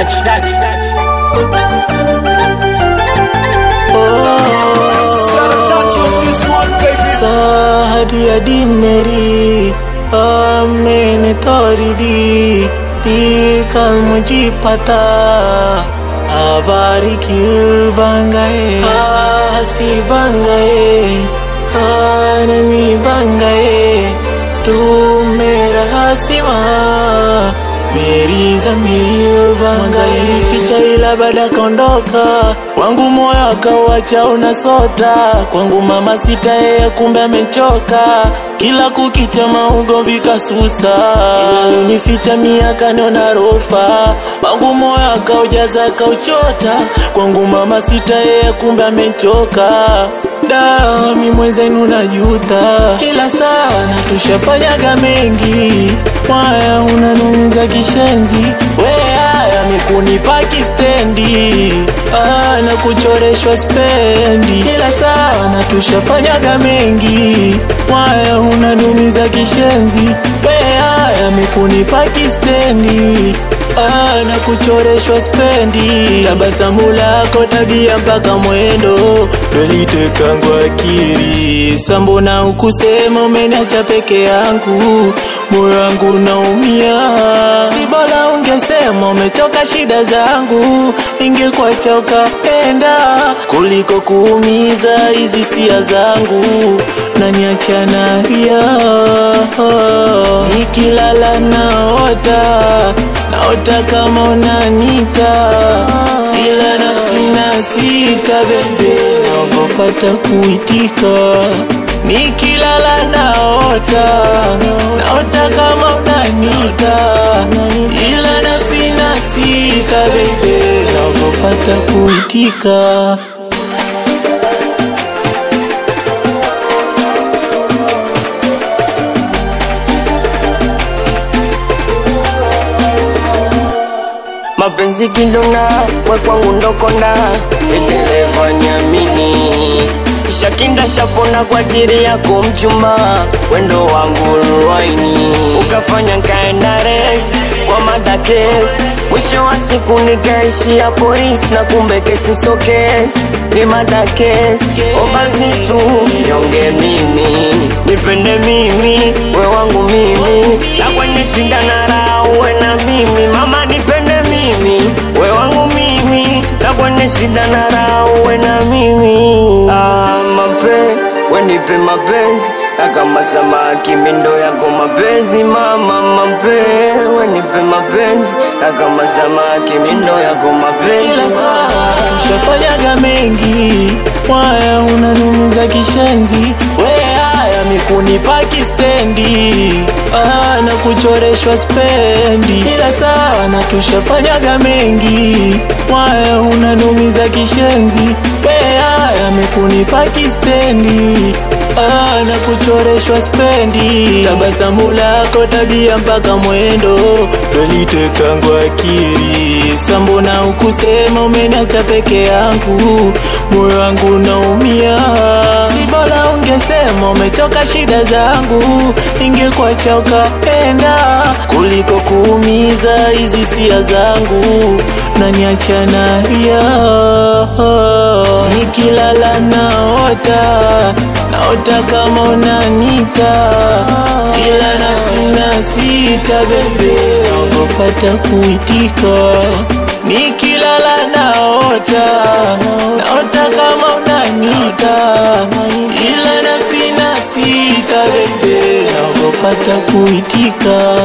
touch, touch, touch. सारी अडी मेरी मैंने तोरी दी दी कल मुझे पता आवारी किल बन गए हसी बन गए नमी बन गए तू मेरा हसीमा मेरी जमीर bang ficha ila baada kaondoka wangu moyo akauacha unasota kwangu mama sita yeye kumbe amechoka kila kukicha maugomvi kasusa nificha miaka niona rofa wangu moyo akaujaza akauchota kwangu mama sita yeye kumbe amechoka dami mwenzenu najuta ila sana tushafanyaga mengi mwaya unanumiza kishenzi weaya mikunipa kistendi ah, na kuchoreshwa spendi ila sana tushafanyaga mengi mwaya unanumiza kishenzi weaya mikunipa kistendi Ah, na kuchoreshwa spendi tabasamu lako tabia mpaka mwendo dolitekangwa akiri sambona ukusema umeniacha peke yangu moyo wangu unaumia si bora ungesema umechoka shida zangu ingekuacha ukapenda kuliko kuumiza hizi sia zangu naniacha nalia nikilala naota naota kama unanita ila nafsi na sita bebe naogopata kuitika nikilala naota naota kama unanita ila nafsi na sita bebe naogopata kuitika mapenzi kidona we kwangu ndokona endeleva nyamini shakinda shapona kwa ajili yako mchuma wendo wangu ruaini ukafanya nkaenda res kwa madakes mwisho wa siku nikaishia polisi na kumbe kesi so kesi ni madakes o basi tu nyonge mimi nipende mimi we wangu mimi na kwenye shida na raha uwe na mimi mama nipende mimi we wangu mimi na kwenye shida na raha uwe na mimi ah, mape wenipe mapenzi na kama samaki mindo yako mapenzi mama mape wenipe mapenzi na kama samaki mindo yako mapenzi ila saa ushafanyaga mengi mwaya unanumiza kishenzi weaya mikunipa kistendi ah, na kuchoreshwa spendi ila sana tushafanyaga mengi mwaya unanumiza kishenzi weaya mikunipa kistendi ah, na kuchoreshwa spendi tabasamu lako tabia mpaka mwendo dolitekangwa akiri sambona ukusema umeniacha peke yangu moyo wangu unaumia si bora ungesema umechoka shida zangu ingekuacha ukapenda kuliko kuumiza hizi sia zangu naniacha nalia nikilala naota naota kama unanita ila nafsi na sita bebe naogopata kuitika nikilala naota naota kama unanita ila nafsi na sita bebe naogopata kuitika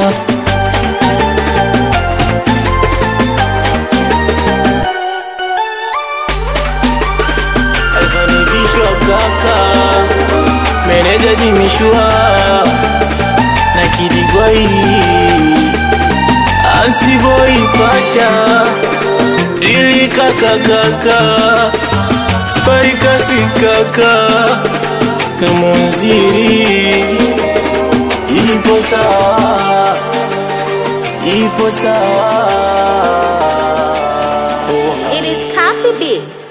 alifanivishwa kaka meneja jimishwa na kidigwai ansiboi pacha dili kaka kaka spaikasi kaka kamonziri ipo sawa ipo sawa oh. It is Coffee Beats.